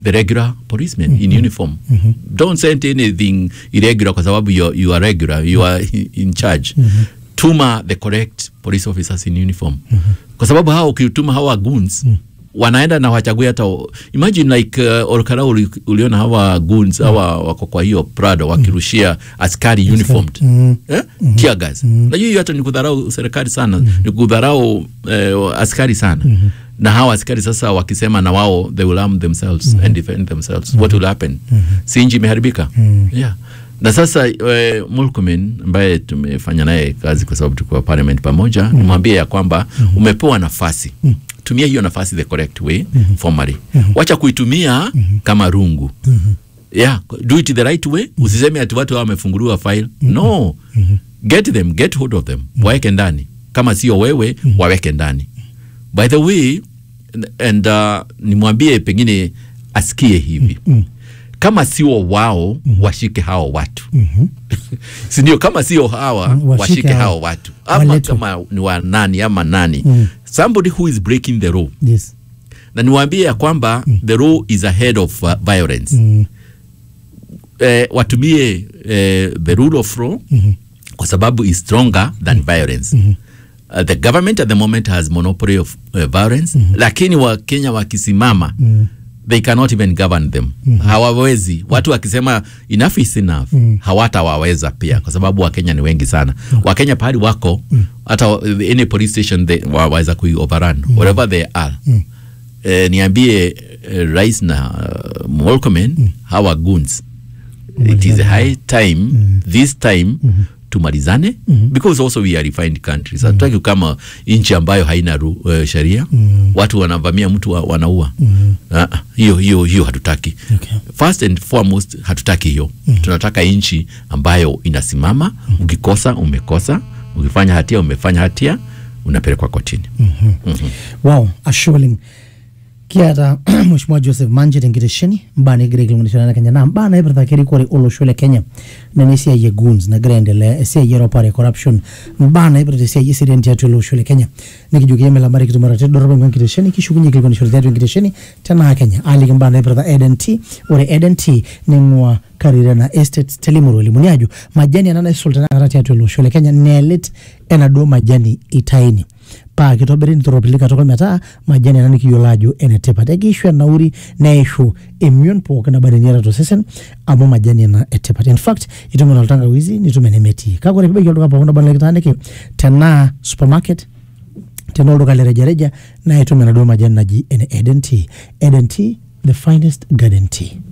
the regular policemen in uniform don't send anything irregular kwa sababu you, you are regular you are in charge tuma the correct police officers in uniform kwa sababu hao ukituma hawa goons wanaenda na wachagui hata imagine like uh, Olkara uli, uliona hawa goons hawa wako kwa hiyo Prado wakirushia askari uniformed Mm. eh? tear gas najua hiyo hata ni kudharau serikali sana ni kudharau eh, askari sana na hawa askari sasa wakisema na wao they will arm themselves and defend themselves what will happen si nchi imeharibika yeah na sasa eh, Murkomen ambaye tumefanya naye kazi kwa sababu tulikuwa parliament pamoja nimwambie ya kwamba umepewa nafasi tumia hiyo nafasi the correct way formally wacha kuitumia kama rungu yeah do it the right way usiseme ati watu hao wamefunguliwa file no get them get hold of them waweke ndani kama sio wewe waweke ndani by the way and uh, nimwambie pengine asikie hivi kama sio wao washike hao watu sindio kama sio hawa Mm, washike washike hao. hao watu ama Waletwe. kama ni wa nani ama nani Mm. somebody who is breaking the law yes na niwaambie ya kwamba the law is ahead of uh, violence mm. eh, watumie eh, the rule of law kwa sababu is stronger than violence Uh, the government at the moment has monopoly of uh, violence lakini wakenya wakisimama they cannot even govern them hawawezi watu wakisema enough is enough hawatawaweza pia kwa sababu wakenya ni wengi sana wakenya pahali wako hata wa- any police station they waweza kui overrun wherever they are eh, niambie eh, rais na uh, Murkomen hawa goons it is high time this time tumalizane because also we are refined countries hatutaki kama nchi ambayo haina ru, uh, sheria watu wanavamia mtu wa, wanaua Ah, hiyo hiyo hiyo hatutaki Okay. first and foremost hatutaki hiyo tunataka nchi ambayo inasimama ukikosa umekosa ukifanya hatia umefanya hatia unapelekwa kotini wow ashuling kiata mheshimiwa joseph manje tenkitesheni mbana egira aikilikwanishana na kenya na mbana ipirta kerikore olosho le kenya nena esiai e goons nagira aendelea esiai eropare corruption mbana ipirta esiai eseriani tiatua ele osho le kenya nikijoki emelambari kitumara tedoropa ingua enkitesheni kishukunye aikilikwanishore tiatua enkitesheni tenaa kenya aliki mbana ipirta eden t ore eden t ning'ua karirena estates telimuru elimuni ajo majani ena naisul tenakata tiatua ele osho le kenya neelit enaduo majani itaini paa kitobiri nitoropili katukul metaa majani ena nikiyiolo ajo enetipat ekiishu enauri neishu emion pookin naba teniata tosesen amu majani ena etipat in fact itum ena oltangawizi nitum enemetii kake ore pibaiki olduka pookin naba likitaaniki tenaa supermarket tenaa olduka le rejareja naa itum enaduo majani naji ene eden tea eden tea the finest garden tea